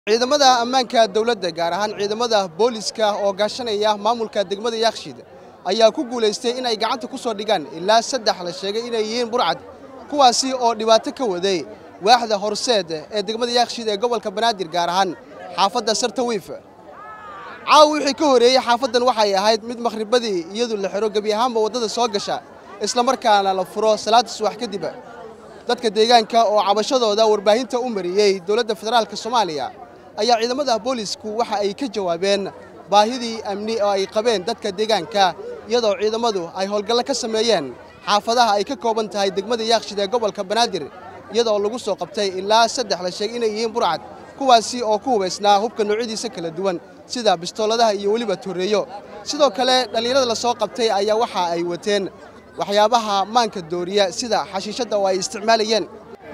ciidamada ammaanka dowladda gaar ahaan ciidamada booliska oo gaashanaya maamulka degmada yaakshid ayaa ku guulaystay in ay gacanta ku soo dhigaan ilaa saddex la sheegay inay yihiin burcad kuwaasi oo dhibaato ka waday waaxda horseed ee degmada yaakshid ee gobolka banaadir gaar ahaan xaafadda sartawiif caawa wixii ka horeeyey xaafaddan waxay ahayd mid makhribadii iyadu la xiro gebi ahaanba waddada soo gasha islamarkaana la furo salaada subax kadib dadka deegaanka oo cabashadooda warbaahinta u mariyey dowladda federaalk soomaaliya ayaa ciidamada boolisku waxa ay ka jawaabeen baahidii amni oo ay qabeen dadka deegaanka iyadoo ciidamadu ay howlgallo ka sameeyeen xaafadaha ay ka kooban tahay degmada yaakshid ee gobolka banaadir iyadoo lagu soo qabtay ilaa saddex la sheegay inay yihiin burcad kuwaasi oo ku hubaysnaa hubka noocyadiisa kala duwan sida bistooladaha iyo weliba torreeyo sidoo kale dhallinyarada la soo qabtay ayaa waxa ay wateen waxyaabaha maanka dooriya sida xashiishadda oo ay isticmaalayeen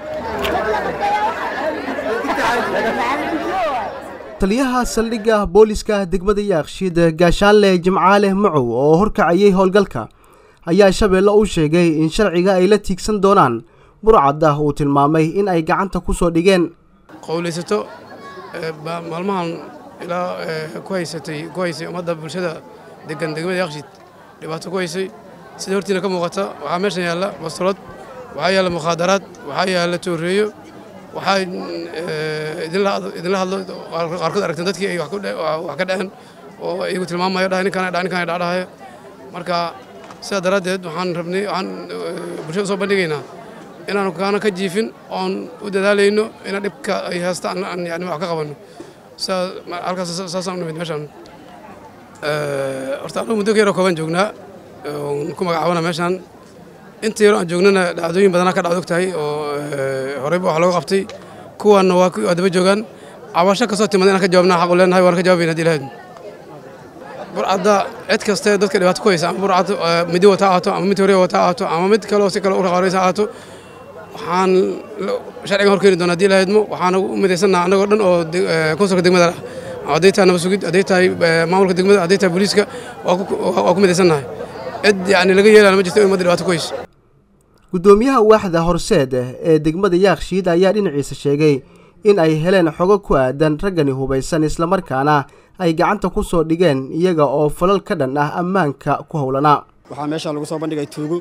taliyaha saldhigga booliska degmada yaakshid gaashaanle jimcaale macow oo horkacayay howlgalka ayaa shabeelle u sheegay in sharciga ay la tiigsan doonaan burcadda uu tilmaamay in ay gacanta ku soo dhigeen qowlaysato maalmahan ilaa ku haysatay ku haysay ummadda bulshada degan degmada yaakshid dhibaato ku haysay sida hortiina ka muuqata waxaa meeshan yaalla bastoolad waxaa yaalla mukhaadaraad waxaa yaalla tooreeyo waxaa idinla hadlo qaarkood aragteen dadkii ay wax ka dhaceen oo iyagu tilmaamayo dhahay ninkaan dha ninkaan dhacdhahayo marka sidaa daraaddeed waxaan rabnay waxaan bulshada soo bandhigaynaa inaanu kaana ka jiifin oon u dadaalayno ina dhibka ay haysta aan yani wax ka qabanno sidaa halkaas saasaan u nimid meeshaan horta anugu muddo ka yaroo kooban joognaa oon ku magacaabana meeshaan inta yaroo aan joognana dhacdooyin badanaa ka dhacdo og tahay oo horeyba wax looga qabtay kuwaanna waa daba joogaan cabasho kastoo timada inaan ka jawaabna xaq u leenahay waan ka jawaabayna hadii lahayd burcadda cid kaste dadka dhibaato ku haysa ama burcad midi wata ahaato ama mid hore wata ahaato ama mid kaleo si kale u raqaaraysa ahaato waxaan sharcigan hor keeni doona hadii lahaydmo waxaana u midaysannaha annagoo dhan oo konsulka degmada ah hadday tahay nabad sugid hadday tahay maamulka degmada hadday tahay booliiska waa ku midaysannahay cid yani laga yeelana ma jirto in ummadda dhibaato ku hayso guddoomiyaha waaxda horseed ee degmada yaakshiid ayaa dhinaciisa sheegay in ay heleen xogo ku aadan raggani hubaysan islamarkaana ay gacanta ku soo dhigeen iyaga oo falal ka dhan ah ammaanka ku howlanaa waxaa meeshaan lagu soo bandhigay tuugo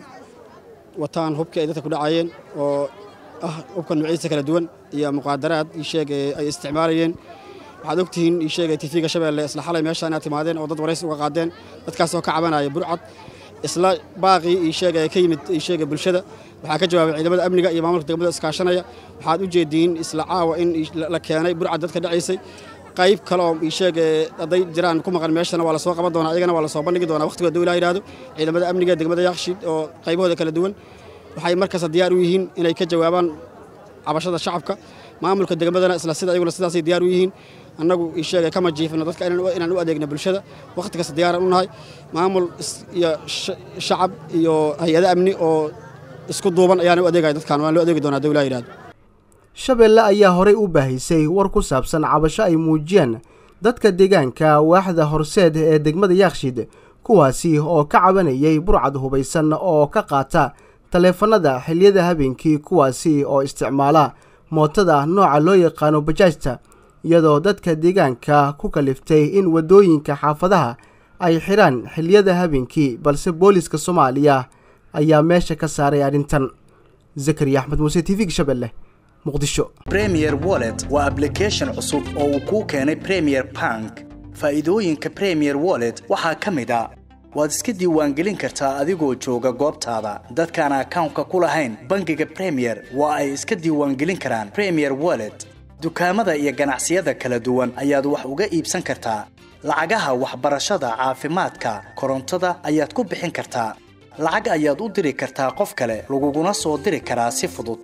wataan hubkii ay dadka ku dhacayeen oo ah hubka nuucyadiisa kala duwan iyo muqaadaraad iisheeg ay isticmaalayeen waxaad ogtihiin iisheegay tifiga shabeelle isla xalay meeshaan inaad timaadeen oo dad waraysi uga qaadeen dadkaasoo ka cabanaya burcad isla baaqii iisheega ee ka yimid iisheega bulshada waxaa ka jawaabay ciidamada amniga iyo maamulka degmada iskaashanaya waxaad u jeediin isla caawa in la keenay burcad dadka dhacaysay qayb kale oo iisheeg hadday jiraan ku maqan meeshana waa la soo qaban doonaa iyagana waa la soo bandhigi doonaa waqtigood dowlaha yidhaahdo ciidamada amniga degmada yakshiid oo qaybahooda kala duwan waxay markasta diyaar u yihiin inay ka jawaabaan cabashada shacabka maamulka degmadana isla sida iyaguna sidaasay diyaar u yihiin annagu iisheegay kama jiifino dadka inaan u adeegno bulshada wakhti kasta diyaaran u nahay maamul iyo shacab iyo hay-ado amni oo isku duuban ayaana u adeegaya dadkan waan loo adeegi doonaa dowlaha yidhahdo shabeelle ayaa horey u baahisay war ku saabsan cabasho ay muujiyeen dadka deegaanka waaxda horseed ee degmada yaakshid kuwaasi oo ka cabanayay burcad hubaysan oo ka qaata taleefanada xilliyada habeenkii kuwaasi oo isticmaala mootada nooca loo yaqaano bajaajta iyadoo dadka deegaanka ku kaliftay in waddooyinka xaafadaha ay xidhaan xilliyada habeenkii balse booliska soomaaliya ayaa meesha ka saaray arrintan zakariya axmed muuse t v shabeelle muqdisho bremier wallet waa ablication cusub oo uu kuu keenay premier bank faa'iidooyinka premier wallet waxaa ka mid a waad iska diiwaangelin kartaa adigoo jooga goobtaada dadkaan akawnka ku lahayn bangiga premier waa ay iska diiwaangelin karaan premier wallet dukaamada iyo ganacsiyada kala duwan ayaad wax uga iibsan kartaa lacagaha waxbarashada caafimaadka korontada ayaad ku bixin kartaa lacag ayaad u diri kartaa qof kale laguguna soo diri karaa si fudud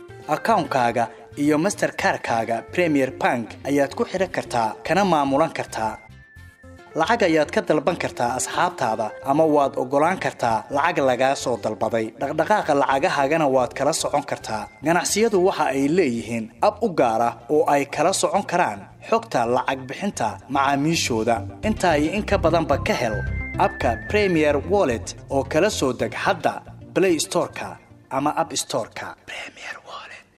akawnkaaga iyo masterkarkaaga premier bank ayaad ku xidhan kartaa kana maamulan kartaa lacag ayaad ka dalban kartaa asxaabtaada ama waad oggolaan kartaa lacag lagaa soo dalbaday dhaqdhaqaaqa lacagahaagana waad kala socon kartaa ganacsiyadu waxa ay leeyihiin ab u gaar ah oo ay kala socon karaan xogta lacag bixinta macaamiishooda intaa iyo in ka badanba ka hel abka premier wallet oo kala soo deg hadda blay storeka ama ab storeka